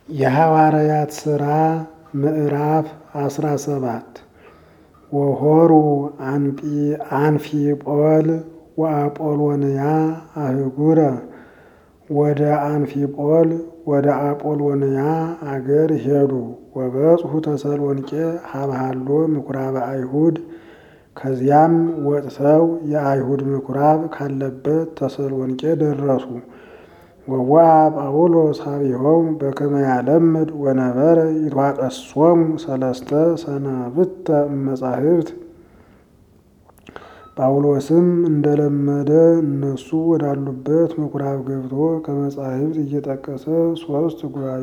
የሐዋርያት ሥራ ምዕራፍ አስራ ሰባት ወሆሩ አንፊጶል ወአጶሎንያ አህጉረ ወደ አንፊጶል ወደ አጶሎንያ አገር ሄዱ። ወበጽሑ ተሰሎንቄ ሀብሃሎ ምኩራበ አይሁድ ከዚያም ወጥተው የአይሁድ ምኩራብ ካለበት ተሰሎንቄ ደረሱ። ወዋ ጳውሎስ ሀቢሆሙ በከመ ያለምድ ወነበረ ይትዋቀሶሙ ሰለስተ ሰናብተ እመጻሕፍት። ጳውሎስም እንደለመደ እነሱ ወዳሉበት ምኩራብ ገብቶ ከመጻሕፍት እየጠቀሰ ሦስት ጉባኤ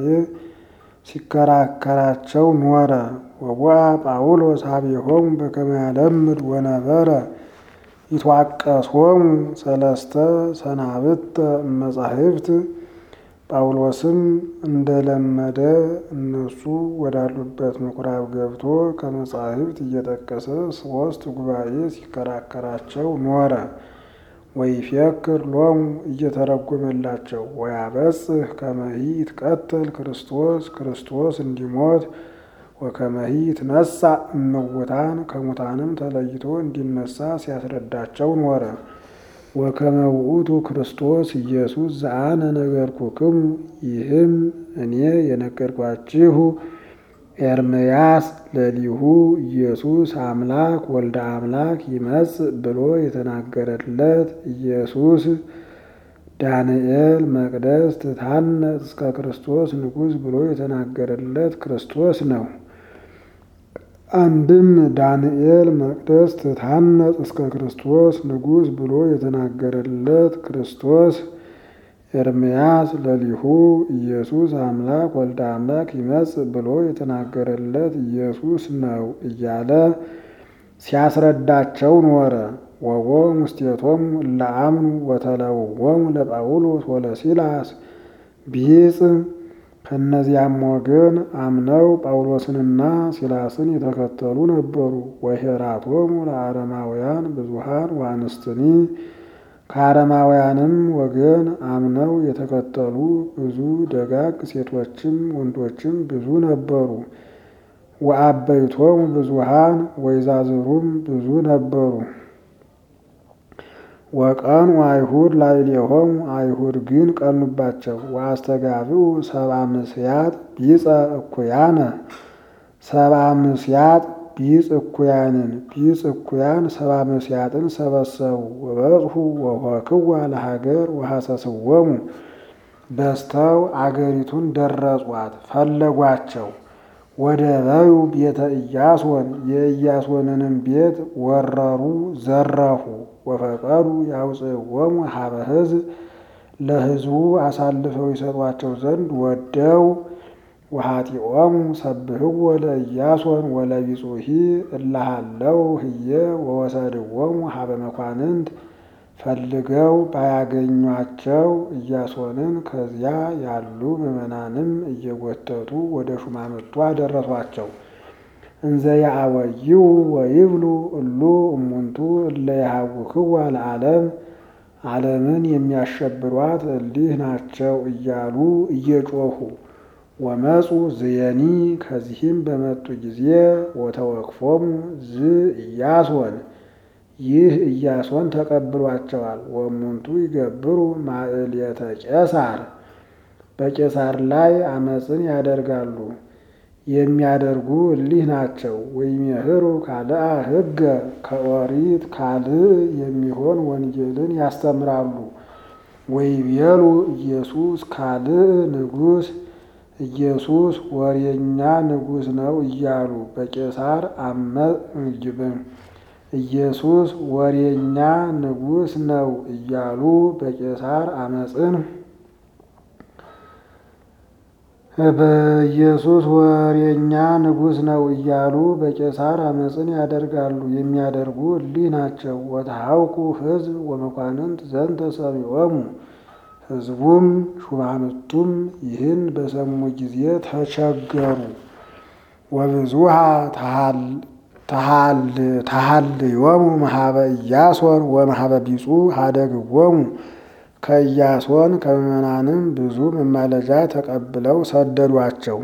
ሲከራከራቸው ኖረ። ወዋ ጳውሎስ ሀቢሆሙ በከመ ያለምድ ወነበረ ይትዋቀሶሙ ሰለስተ ሰናብተ እመጻሕፍት። ጳውሎስም እንደለመደ እነሱ ወዳሉበት ምኩራብ ገብቶ ከመጻሕፍት እየጠቀሰ ሦስት ጉባኤ ሲከራከራቸው ኖረ። ወይፌክር ሎሙ እየተረጎመላቸው ወያበጽሕ ከመሂ ይትቀተል ክርስቶስ ክርስቶስ እንዲሞት ወከመሂ ይትነሣ እምውታን ከሙታንም ተለይቶ እንዲነሳ ሲያስረዳቸው ኖረ። ወከመ ውእቱ ክርስቶስ ኢየሱስ ዘአነ ነገርኩክሙ ይህም እኔ የነገርኳችሁ ኤርምያስ ለሊሁ ኢየሱስ አምላክ ወልደ አምላክ ይመጽእ ብሎ የተናገረለት ኢየሱስ ዳንኤል መቅደስ ትታነጽ እስከ ክርስቶስ ንጉሥ ብሎ የተናገረለት ክርስቶስ ነው። አንድም ዳንኤል መቅደስ ትታነጽ እስከ ክርስቶስ ንጉሥ ብሎ የተናገረለት ክርስቶስ ኤርምያስ ለሊሁ ኢየሱስ አምላክ ወልደ አምላክ ይመጽእ ብሎ የተናገረለት ኢየሱስ ነው እያለ ሲያስረዳቸው ኖረ። ወቦ ሙስቴቶሙ ለአምኑ ወተለውዎሙ ለጳውሎስ ወለሲላስ ቢጽ ከእነዚያም ወገን አምነው ጳውሎስንና ሲላስን የተከተሉ ነበሩ። ወሄራቶሙ ለአረማውያን ብዙሃን ዋንስትኒ ከአረማውያንም ወገን አምነው የተከተሉ ብዙ ደጋግ ሴቶችም ወንዶችም ብዙ ነበሩ። ወአበይቶሙ ብዙሃን ወይዛዝሩም ብዙ ነበሩ። ወቀኑ አይሁድ ላዕሌሆሙ አይሁድ ግን ቀኑባቸው። ወአስተጋብኡ ሰብአ ምስያጥ ቢጸ እኩያነ ሰብአ ምስያጥ ቢጽ እኩያንን ቢጽ እኩያን ሰብአ ምስያጥን ሰበሰቡ። ወበጽሑ ወሆክዋ ለሀገር ወሐሰስዎሙ በስተው አገሪቱን ደረጿት ፈለጓቸው። ወደ በዩ ቤተ ኢያሶን የኢያሶንንም ቤት ወረሩ፣ ዘረፉ። ወፈቀዱ ያውፅዎሙ ሀበ ሕዝብ ለሕዝቡ አሳልፈው ይሰጧቸው ዘንድ ወደው ወኃጢኦሙ ሰብህዎ ለኢያሶን ወለቢጹሂ እላሃለው ህየ ወወሰድዎሙ ሀበ መኳንንት ፈልገው ባያገኟቸው ኢያሶንን ከዚያ ያሉ ምዕመናንም እየጎተቱ ወደ ሹማምንቱ አደረሷቸው። እንዘ ያአወይው ወይብሉ እሉ እሙንቱ እለ የሐውክዋ ለዓለም ዓለምን የሚያሸብሯት እሊህ ናቸው እያሉ እየጮኹ ወመፁ ዝየኒ ከዚህም በመጡ ጊዜ ወተወክፎሙ ዝ ኢያሶን ይህ ኢያሶን ተቀብሏቸዋል። ወሙንቱ ይገብሩ ማዕልየተ ቄሳር በቄሳር ላይ አመፅን ያደርጋሉ የሚያደርጉ እሊህ ናቸው። ወይሜህሩ ካልአ ሕገ ከኦሪት ካልእ የሚሆን ወንጌልን ያስተምራሉ። ወይቤሉ ኢየሱስ ካልእ ንጉሥ ኢየሱስ ወሬኛ ንጉሥ ነው እያሉ በቄሳር ኢየሱስ ወሬኛ ንጉሥ ነው እያሉ በቄሳር አመፅን በኢየሱስ ወሬኛ ንጉሥ ነው እያሉ በቄሳር አመፅን ያደርጋሉ የሚያደርጉ እሊህ ናቸው። ወተሐውኩ ሕዝብ ወመኳንንት ዘንተ ሰሚዖሙ ሕዝቡም ሹማምንቱም ይህን በሰሙ ጊዜ ተቸገሩ። ወብዙሃ ተሃልዮሙ መሃበ ኢያሶን ወመሃበ ቢጹ ሀደግዎሙ ከኢያሶን ከምዕመናንም ብዙ መማለጃ ተቀብለው ሰደዷቸው።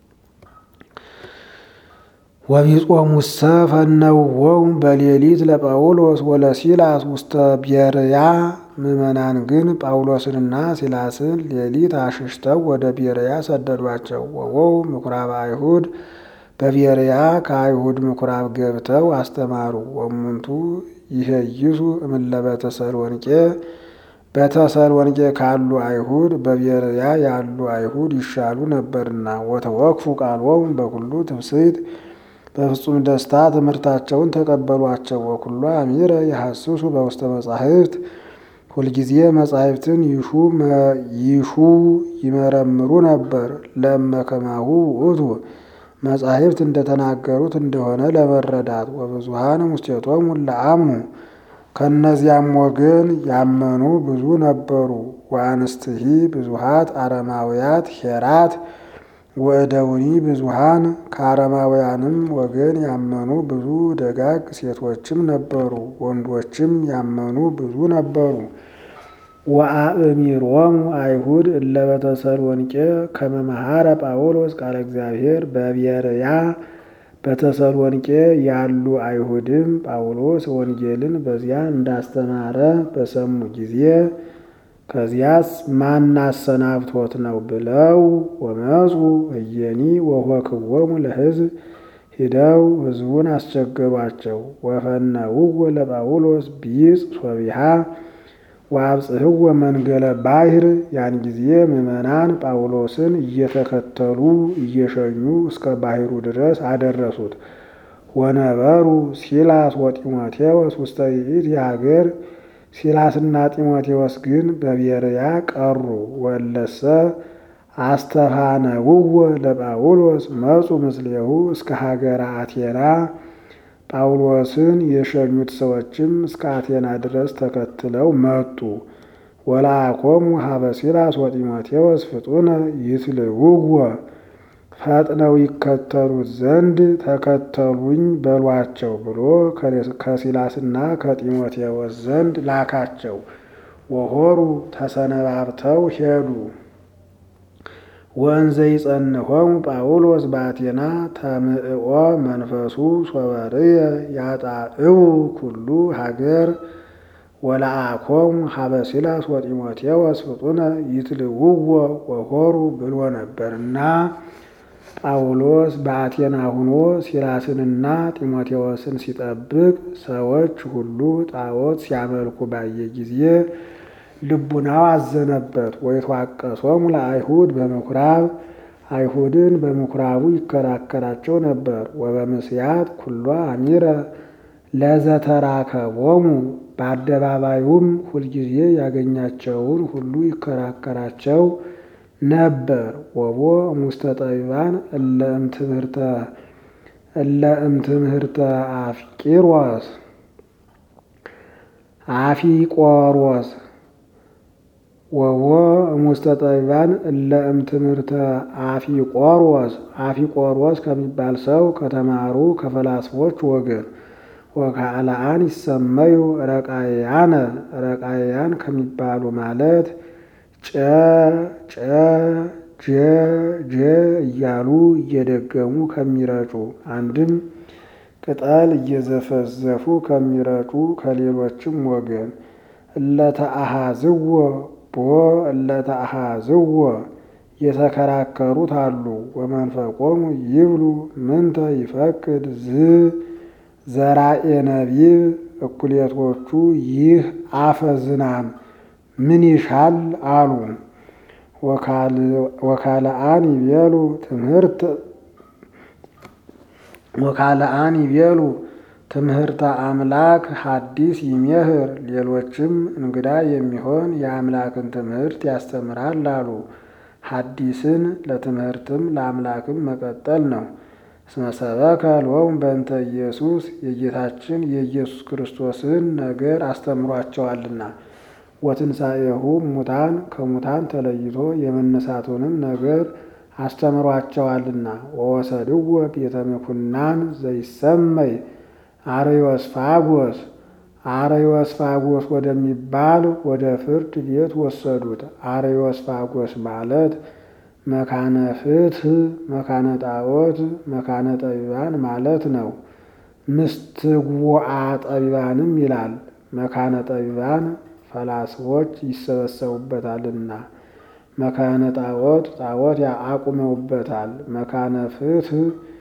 ወቢጾሙሰ ፈነውዎሙ በሌሊት ለጳውሎስ ወለሲላስ ውስተ ቤርያ። ምዕመናን ግን ጳውሎስንና ሲላስን ሌሊት አሽሽተው ወደ ቤርያ ሰደዷቸው። ወወው ምኩራብ አይሁድ በቤርያ ከአይሁድ ምኩራብ ገብተው አስተማሩ። ወሙንቱ ይሄይሱ እምለ በተሰሎንቄ በተሰሎንቄ ካሉ አይሁድ በቤርያ ያሉ አይሁድ ይሻሉ ነበርና። ወተወክፉ ቃሎሙ በኩሉ ትፍስሕት በፍጹም ደስታ ትምህርታቸውን ተቀበሏቸው። ወኩሎ አሚረ የሐስሱ በውስተ መጻሕፍት ሁልጊዜ መጻሕፍትን ይሹ ይመረምሩ ነበር። ለመከማሁ ውእቱ መጻሕፍት እንደተናገሩት እንደሆነ ለመረዳት። ወብዙሃን ሙስቴቶሙ ለአምኑ ከእነዚያም ወገን ያመኑ ብዙ ነበሩ። ወአንስትሂ ብዙሃት አረማውያት ሄራት ወእደውኒ ብዙሃን ከአረማውያንም ወገን ያመኑ ብዙ ደጋግ ሴቶችም ነበሩ። ወንዶችም ያመኑ ብዙ ነበሩ። ወአእሚሮሙ አይሁድ እለ በተሰሎንቄ ከመ መሐረ ጳውሎስ ቃለ እግዚአብሔር በቤርያ በተሰሎንቄ ያሉ አይሁድም ጳውሎስ ወንጌልን በዚያ እንዳስተማረ በሰሙ ጊዜ ከዚያስ ማን አሰናብቶት ነው ብለው ወመፁ እየኒ ወሆክዎሙ ለሕዝብ ሂደው ሕዝቡን አስቸገሯቸው። ወፈነውዎ ለጳውሎስ ቢጽ ሶቢሃ ወአብጽሕዎ መንገለ ባሕር። ያን ጊዜ ምዕመናን ጳውሎስን እየተከተሉ እየሸኙ እስከ ባሕሩ ድረስ አደረሱት። ወነበሩ ሲላስ ወጢሞቴዎስ ውስተ ይእቲ ሀገር ሲላስና ጢሞቴዎስ ግን በቤርያ ቀሩ። ወለሰ አስተፋነውዎ ለጳውሎስ መፁ ምስሌሁ እስከ ሀገረ አቴና። ጳውሎስን የሸኙት ሰዎችም እስከ አቴና ድረስ ተከትለው መጡ። ወለአኮሙ ሀበ ሲላስ ወጢሞቴዎስ ፍጡነ ይትልውዎ ፈጥነው ይከተሉት ዘንድ ተከተሉኝ በሏቸው ብሎ ከሲላስና ከጢሞቴዎስ ዘንድ ላካቸው። ወሆሩ ተሰነባብተው ሄዱ። ወእንዘ ይጸንሆሙ ጳውሎስ በአቴና ተምዕኦ መንፈሱ ሶበርየ ያጣዕው ኩሉ ሀገር ወለአኮሙ ሀበ ሲላስ ወጢሞቴዎስ ፍጡነ ይትልውዎ ወሆሩ ብሎ ነበርና ጳውሎስ በአቴና ሁኖ ሲላስንና ጢሞቴዎስን ሲጠብቅ ሰዎች ሁሉ ጣዖት ሲያመልኩ ባየ ጊዜ ልቡናው አዘነበት። ወይትዋቀሶሙ ለአይሁድ በምኩራብ አይሁድን በምኩራቡ ይከራከራቸው ነበር። ወበምስያት ኩሎ አሚረ ለዘተራከቦሙ በአደባባዩም ሁልጊዜ ያገኛቸውን ሁሉ ይከራከራቸው ነበር። ወቦ እሙስተ ጠቢባን እለ እምትምህርተ አፍቂሮስ አፊቆሮስ ወቦ እሙስተ ጠቢባን እለ እምትምህርተ አፊቆሮስ አፊቆሮስ ከሚባል ሰው ከተማሩ ከፈላስፎች ወገን ወካዕላአን ይሰመዩ ረቃያነ ረቃያን ከሚባሉ ማለት ጨ ጨ ጀ ጀ እያሉ እየደገሙ ከሚረጩ አንድም ቅጠል እየዘፈዘፉ ከሚረጩ ከሌሎችም ወገን እለተአሃዝዎ ቦ እለተአሃዝዎ የተከራከሩት አሉ። ወመንፈቆሙ ይብሉ ምንተ ይፈቅድ ዝ ዘራኤ ነቢብ እኩሌቶቹ ይህ አፈ ዝናም ምን ይሻል አሉ። ወካልአን ይቤሉ ትምህርት ወካልአን ይቤሉ ትምህርተ አምላክ ሐዲስ ይሜህር ሌሎችም እንግዳ የሚሆን የአምላክን ትምህርት ያስተምራል አሉ። ሐዲስን ለትምህርትም ለአምላክም መቀጠል ነው። እስመ ሰበከ ሎሙ በእንተ ኢየሱስ የጌታችን የኢየሱስ ክርስቶስን ነገር አስተምሯቸዋልና። ወትንሣኤሁ ሙታን ከሙታን ተለይቶ የመነሳቱንም ነገር አስተምሯቸዋልና። ወወሰድዎ ቤተ ምኩናን ዘይሰመይ አርዮስፋጎስ አርዮስፋጎስ ወደሚባል ወደ ፍርድ ቤት ወሰዱት። አርዮስፋጎስ ማለት መካነ ፍትሕ፣ መካነ ጣዖት፣ መካነ ጠቢባን ማለት ነው። ምስትጉዓ ጠቢባንም ይላል። መካነ ጠቢባን ፈላስፎች ይሰበሰቡበታልና፣ መካነ ጣዖት ጣዖት አቁመውበታል። መካነ ፍትሕ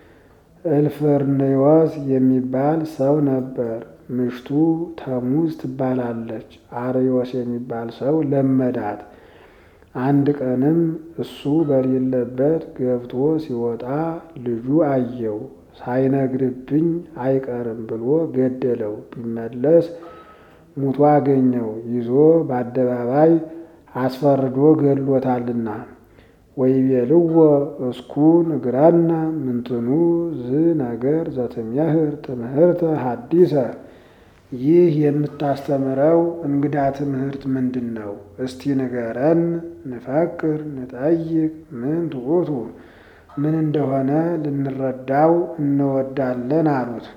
እልፍርኔዎስ የሚባል ሰው ነበር። ምሽቱ ተሙዝ ትባላለች። አርዮስ የሚባል ሰው ለመዳት። አንድ ቀንም እሱ በሌለበት ገብቶ ሲወጣ ልጁ አየው። ሳይነግርብኝ አይቀርም ብሎ ገደለው። ቢመለስ ሙቶ አገኘው። ይዞ በአደባባይ አስፈርዶ ገድሎታልና። ወይቤልዎ እስኩ ንግረነ ምንትኑ ዝ ነገር ዘትሜህር ትምህርተ ሐዲሰ ይህ የምታስተምረው እንግዳ ትምህርት ምንድን ነው? እስቲ ንገረን። ንፈቅር ንጠይቅ ምን ትዑቱ ምን እንደሆነ ልንረዳው እንወዳለን አሉት።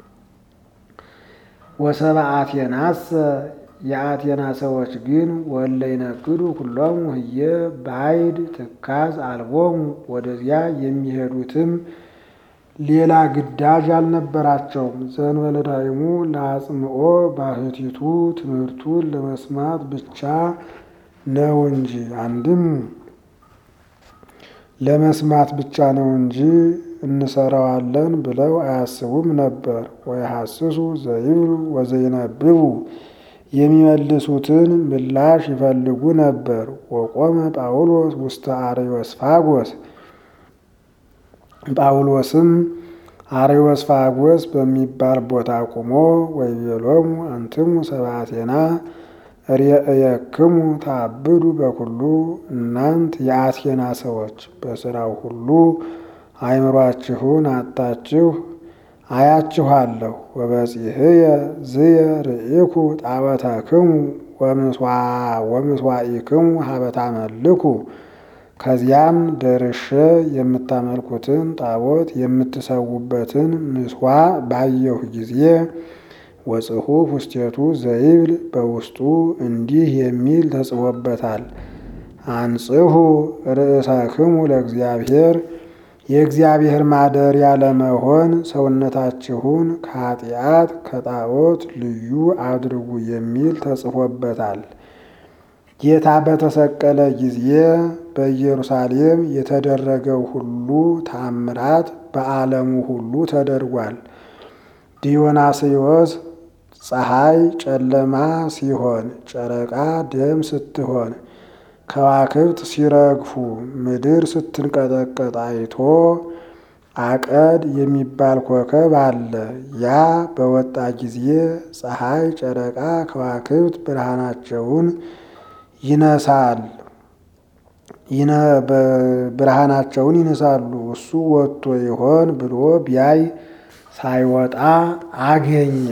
ወሰብአ አቴናሰ የአቴና ሰዎች ግን ወለ ይነግዱ ኩሎሙ ህየ ባይድ ትካዝ አልቦሙ ወደዚያ የሚሄዱትም ሌላ ግዳጅ አልነበራቸውም። ዘእንበለ ዳይሙ ለአጽምኦ ባህቲቱ ትምህርቱን ለመስማት ብቻ ነው እንጂ አንድም ለመስማት ብቻ ነው እንጂ እንሰራዋለን ብለው አያስቡም ነበር። ወይሐስሱ ዘይብሉ ወዘይነብቡ የሚመልሱትን ምላሽ ይፈልጉ ነበር። ወቆመ ጳውሎስ ውስተ አርዮስፋጎስ ጳውሎስም አርዮስፋጎስ በሚባል ቦታ ቆሞ ወይቤሎሙ አንትሙ ሰብአ አቴና ርእየክሙ ታብዱ በኩሉ እናንት የአቴና ሰዎች በስራው ሁሉ አእምሯችሁን አጣችሁ አያችኋለሁ። ወበጺሕየ ዝየ ርኢኩ ጣዖተክሙ ወምስዋኢክሙ ሀበ ታመልኩ ከዚያም ደርሼ የምታመልኩትን ጣዖት የምትሰዉበትን ምስዋዕ ባየሁ ጊዜ ወጽሑፍ ውስቴቱ ዘይብል በውስጡ እንዲህ የሚል ተጽፎበታል። አንጽሑ ርእሳክሙ ለእግዚአብሔር የእግዚአብሔር ማደሪያ ለመሆን ሰውነታችሁን ከኃጢአት ከጣዖት ልዩ አድርጉ የሚል ተጽፎበታል። ጌታ በተሰቀለ ጊዜ በኢየሩሳሌም የተደረገው ሁሉ ታምራት በዓለሙ ሁሉ ተደርጓል። ዲዮናስዮስ ፀሐይ ጨለማ ሲሆን፣ ጨረቃ ደም ስትሆን፣ ከዋክብት ሲረግፉ፣ ምድር ስትንቀጠቀጥ አይቶ አቀድ የሚባል ኮከብ አለ። ያ በወጣ ጊዜ ፀሐይ፣ ጨረቃ፣ ከዋክብት ብርሃናቸውን ይነሳል ብርሃናቸውን ይነሳሉ። እሱ ወጥቶ ይሆን ብሎ ቢያይ ሳይወጣ አገኘ።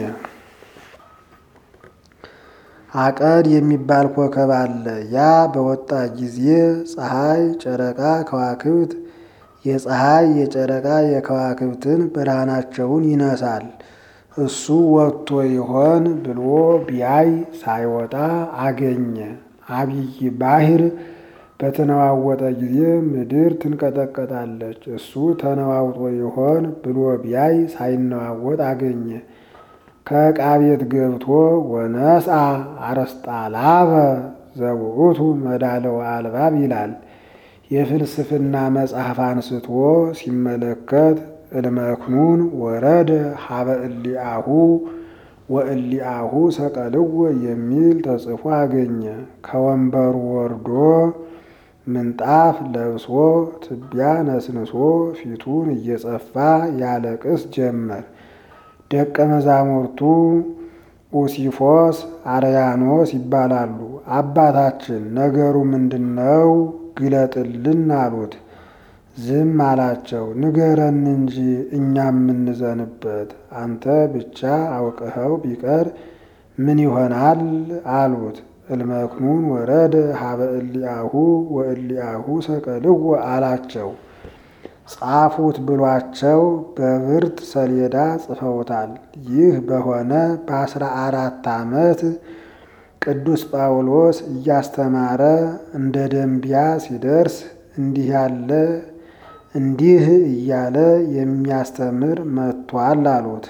አቀድ የሚባል ኮከብ አለ። ያ በወጣ ጊዜ ፀሐይ፣ ጨረቃ፣ ከዋክብት የፀሐይ የጨረቃ የከዋክብትን ብርሃናቸውን ይነሳል። እሱ ወጥቶ ይሆን ብሎ ቢያይ ሳይወጣ አገኘ። አብይ ባህር በተነዋወጠ ጊዜ ምድር ትንቀጠቀጣለች። እሱ ተነዋውጦ ይሆን ብሎ ቢያይ ሳይነዋወጥ አገኘ። ከዕቃ ቤት ገብቶ ወነስአ አርስጣላበ ዘውእቱ መዳለው አልባብ ይላል። የፍልስፍና መጽሐፍ አንስቶ ሲመለከት እልመክኑን ወረደ ሀበ እሊአሁ ወእሊአሁ ሰቀልዎ የሚል ተጽፎ አገኘ። ከወንበሩ ወርዶ ምንጣፍ ለብሶ ትቢያ ነስንሶ ፊቱን እየጸፋ ያለቅስ ጀመር። ደቀ መዛሙርቱ ኡሲፎስ፣ አርያኖስ ይባላሉ። አባታችን ነገሩ ምንድን ነው? ግለጥልን አሉት። ዝም አላቸው። ንገረን እንጂ እኛ የምንዘንበት አንተ ብቻ አውቅኸው ቢቀር ምን ይሆናል አሉት። እልመክኑን ወረደ ሀበ እሊአሁ ወእሊአሁ ሰቀልዎ አላቸው። ጻፉት ብሏቸው በብርት ሰሌዳ ጽፈውታል። ይህ በሆነ በአስራ አራት ዓመት ቅዱስ ጳውሎስ እያስተማረ እንደ ደንቢያ ሲደርስ እንዲህ ያለ እንዲህ እያለ የሚያስተምር መጥቷል አሉት።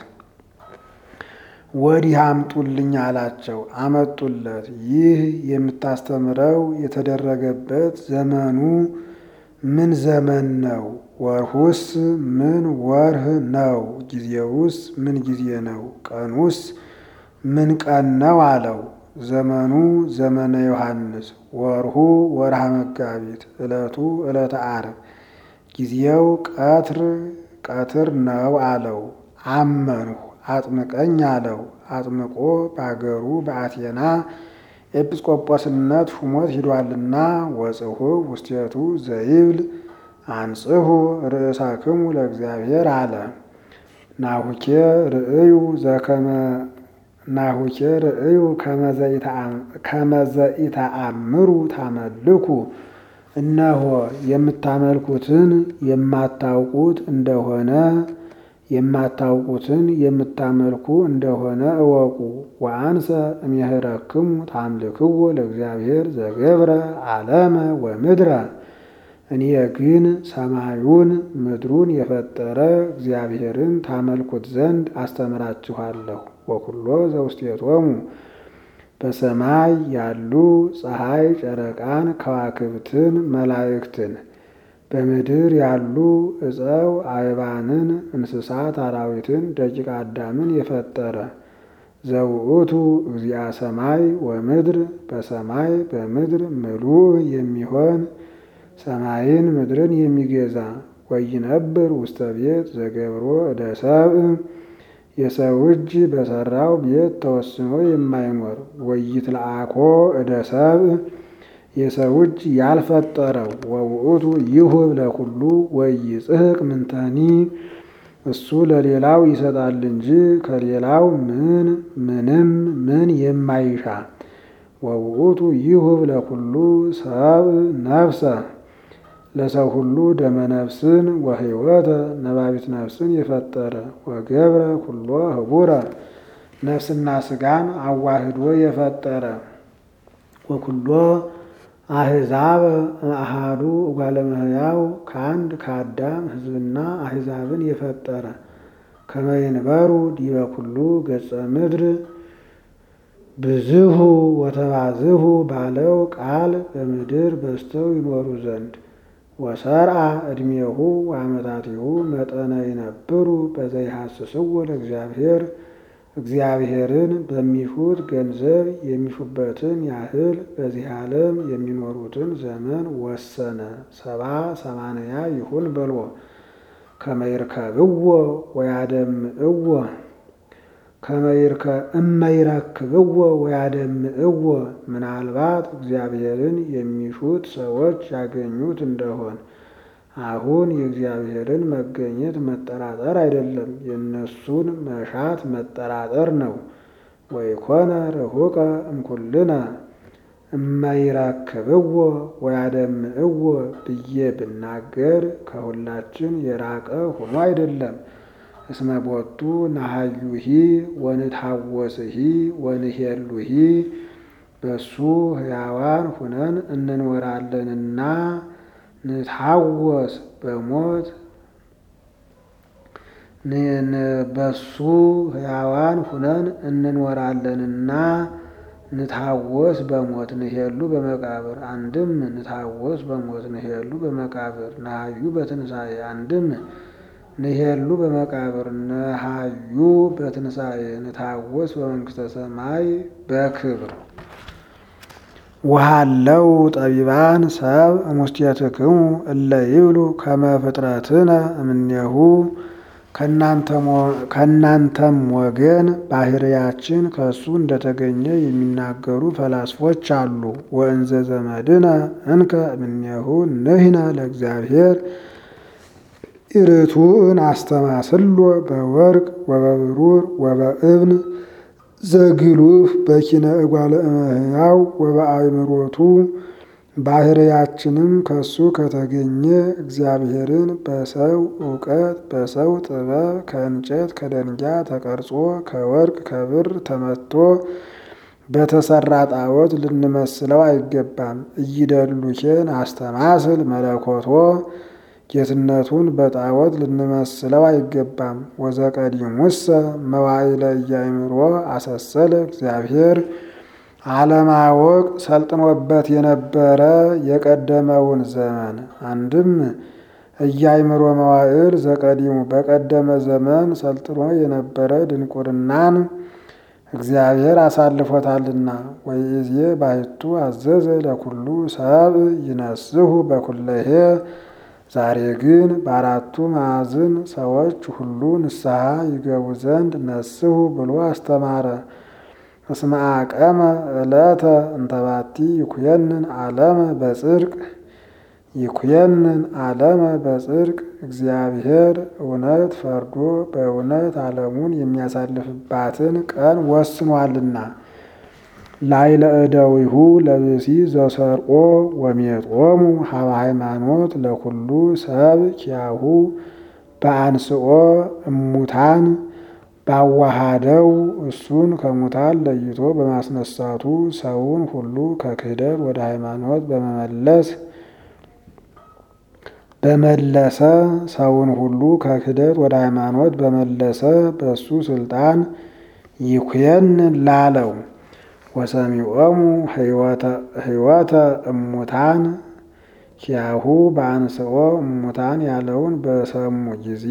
ወዲህ አምጡልኝ አላቸው። አመጡለት። ይህ የምታስተምረው የተደረገበት ዘመኑ ምን ዘመን ነው? ወርሁስ ምን ወርህ ነው? ጊዜውስ ምን ጊዜ ነው? ቀኑስ ምን ቀን ነው አለው። ዘመኑ ዘመነ ዮሐንስ፣ ወርሁ ወርሃ መጋቢት፣ ዕለቱ ዕለተ ዓርብ፣ ጊዜው ቀትር ቀትር ነው አለው። አመንሁ አጥምቀኝ አለው። አጥምቆ በአገሩ በአቴና ኤጲስቆጶስነት ሹሞት ሂዷልና ወጽሑ ውስቴቱ ዘይብል አንጽሑ ርእሳክሙ ለእግዚአብሔር አለ። ናሁኬ ርእዩ ዘከመ ናሁኬ ርእዩ ከመዘኢተአምሩ ታመልኩ እነሆ የምታመልኩትን የማታውቁት እንደሆነ የማታውቁትን የምታመልኩ እንደሆነ እወቁ። ወአንሰ እምየህረክሙ ታምልክዎ ለእግዚአብሔር ዘገብረ ዓለመ ወምድረ እኔ ግን ሰማዩን ምድሩን የፈጠረ እግዚአብሔርን ታመልኩት ዘንድ አስተምራችኋለሁ። ወኩሎ ዘውስቴቶሙ በሰማይ ያሉ ፀሐይ፣ ጨረቃን፣ ከዋክብትን፣ መላእክትን በምድር ያሉ ዕፀው አይባንን፣ እንስሳት፣ አራዊትን፣ ደቂቀ አዳምን የፈጠረ ዘውእቱ እግዚአ ሰማይ ወምድር በሰማይ በምድር ምሉእ የሚሆን ሰማይን ምድርን የሚገዛ ወይነብር ውስተ ቤት ዘገብሮ እደ ሰብእ የሰው እጅ በሰራው ቤት ተወስኖ የማይኖር ወይትለአኮ እደ ሰብእ የሰው እጅ ያልፈጠረው ወውእቱ ይሁብ ለኩሉ ወይጽሕቅ ምንተኒ እሱ ለሌላው ይሰጣል እንጂ ከሌላው ምን ምንም ምን የማይሻ ወውእቱ ይሁብ ለኩሉ ሰብእ ነፍሰ ለሰው ሁሉ ደመ ነፍስን ወሕይወተ ነባቢት ነፍስን የፈጠረ ወገብረ ኩሎ ህቡረ ነፍስና ስጋን አዋህዶ የፈጠረ ወኩሎ አሕዛብ አሃዱ እጓለ እመሕያው ከአንድ ከአዳም ሕዝብና አሕዛብን የፈጠረ ከመይንበሩ ዲበ ኩሉ ገጸ ምድር ብዝሁ ወተባዝሁ ባለው ቃል በምድር በዝተው ይኖሩ ዘንድ ወሰርአ ዕድሜሁ ወአመታቲሁ መጠነ ይነብሩ በዘይሐስስዎ ለእግዚአብሔር እግዚአብሔርን በሚሹት ገንዘብ የሚሹበትን ያህል በዚህ ዓለም የሚኖሩትን ዘመን ወሰነ። ሰባ ሰማንያ ይሁን በልዎ ከመይርከብዎ ወያደምእዎ እመይረክብዎ ወያደምእዎ ምናልባት እግዚአብሔርን የሚሹት ሰዎች ያገኙት እንደሆን አሁን የእግዚአብሔርን መገኘት መጠራጠር አይደለም፣ የእነሱን መሻት መጠራጠር ነው። ወይኮነ ርሑቀ እምኩልነ እመይረክብዎ ወያደምእዎ ብዬ ብናገር ከሁላችን የራቀ ሆኖ አይደለም። እስመ ቦቱ ነሃዩሂ ወንታወስሂ ወንሄሉሂ በሱ ሕያዋን ሁነን እንኖራለንና ንታወስ በሞት በሱ ሕያዋን ሁነን እንኖራለንና ንታወስ በሞት ንሄሉ በመቃብር አንድም ንታወስ በሞት ንሄሉ በመቃብር ነሃዩ በትንሣኤ አንድም ንሄሉ በመቃብር ነሃዩ በትንሣኤ ንታወስ በመንግሥተ ሰማይ በክብር ወሃለው ጠቢባን ሰብ እሙስቴትክሙ እለ ይብሉ ከመ ፍጥረትነ እምኔሁ ከእናንተም ወገን ባህርያችን ከእሱ እንደተገኘ የሚናገሩ ፈላስፎች አሉ። ወእንዘ ዘመድነ እንከ እምኔሁ ንሕነ ለእግዚአብሔር ኢርቱዕን አስተማስሎ በወርቅ ወበብሩር ወበእብን ዘግሉፍ በኪነ እጓለ እመሕያው ወበአእምሮቱ ባህርያችንም ከሱ ከተገኘ እግዚአብሔርን በሰው እውቀት በሰው ጥበብ ከእንጨት ከደንጊያ ተቀርጾ ከወርቅ ከብር ተመቶ በተሰራ ጣዖት ልንመስለው አይገባም። እይደሉኬን አስተማስል መለኮቶ ጌትነቱን በጣዖት ልንመስለው አይገባም። ወዘቀዲሙሰ መዋዕለ ኢያእምሮ አሰሰለ እግዚአብሔር አለማወቅ ሰልጥኖበት የነበረ የቀደመውን ዘመን አንድም ኢያእምሮ መዋዕል ዘቀዲሙ በቀደመ ዘመን ሰልጥኖ የነበረ ድንቁርናን እግዚአብሔር አሳልፎታልና። ወይዜ ባሕቱ አዘዘ ለኩሉ ሰብ ይነስሁ በኩለሄ ዛሬ ግን በአራቱ ማዕዝን ሰዎች ሁሉ ንስሐ ይገቡ ዘንድ ነስሁ ብሎ አስተማረ። እስመ አቀመ ዕለተ እንተባቲ ይኩየንን ዓለመ በጽድቅ ይኩየንን ዓለመ በጽድቅ እግዚአብሔር እውነት ፈርዶ በእውነት ዓለሙን የሚያሳልፍባትን ቀን ወስኗልና። ላዕለ እደዊሁ ለብእሲ ዘሰርቆ ወሜጦሙ ሀበ ሃይማኖት ለኩሉ ሰብ ኪያሁ በአንስኦ እሙታን ባዋሃደው እሱን ከሙታን ለይቶ በማስነሳቱ ሰውን ሁሉ ከክህደት ወደ ሃይማኖት በመመለስ በመለሰ ሰውን ሁሉ ከክህደት ወደ ሃይማኖት በመለሰ በእሱ ስልጣን ይኩየን ላለው ወሰሚዖሙ ሕይወተ እሙታን ኪያሁ በአንስኦ እሙታን ያለውን በሰሙ ጊዜ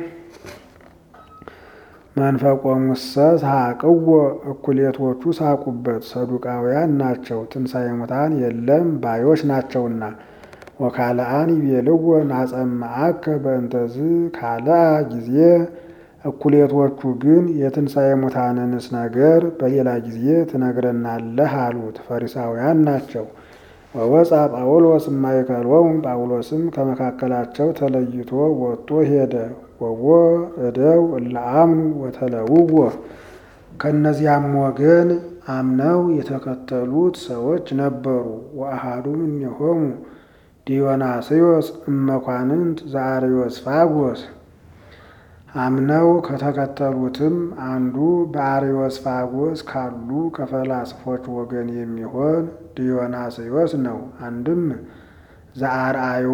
መንፈቆሙሰ ሳቅዎ እኩሌቶቹ ሳቁበት፣ ሰዱቃውያን ናቸው፣ ትንሣኤ ሙታን የለም ባዮች ናቸውና። ወካልአን ይቤልዎ ናጸምዐከ በእንተዝ ካልአ ጊዜ እኩሌቶቹ ግን የትንሣኤ ሙታንንስ ነገር በሌላ ጊዜ ትነግረናለህ አሉት። ፈሪሳውያን ናቸው። ወወፃ ጳውሎስ እማይከሎሙ ጳውሎስም ከመካከላቸው ተለይቶ ወጥቶ ሄደ። ወቦ እደው እለአምኑ ወተለውዎ ከእነዚያም ወገን አምነው የተከተሉት ሰዎች ነበሩ። ወአሃዱ እምኔሆሙ ዲዮናስዮስ እመኳንንት ዘአርዮስፋጎስ አምነው ከተከተሉትም አንዱ በአርዮስፋጎስ ካሉ ከፈላስፎች ወገን የሚሆን ዲዮናስዮስ ነው። አንድም ዘአርአዮ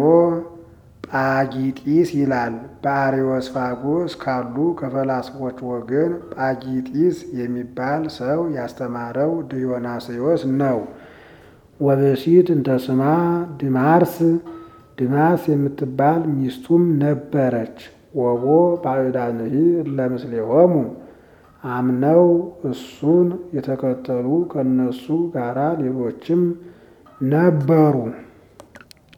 ጳጊጢስ ይላል። በአርዮስፋጎስ ካሉ ከፈላስፎች ወገን ጳጊጢስ የሚባል ሰው ያስተማረው ዲዮናስዮስ ነው። ወብእሲት እንተ ስማ ድማርስ ድማስ የምትባል ሚስቱም ነበረች። ወቦ ባዕዳንሂ እለምስሌሆሙ አምነው እሱን የተከተሉ ከነሱ ጋራ ሌሎችም ነበሩ።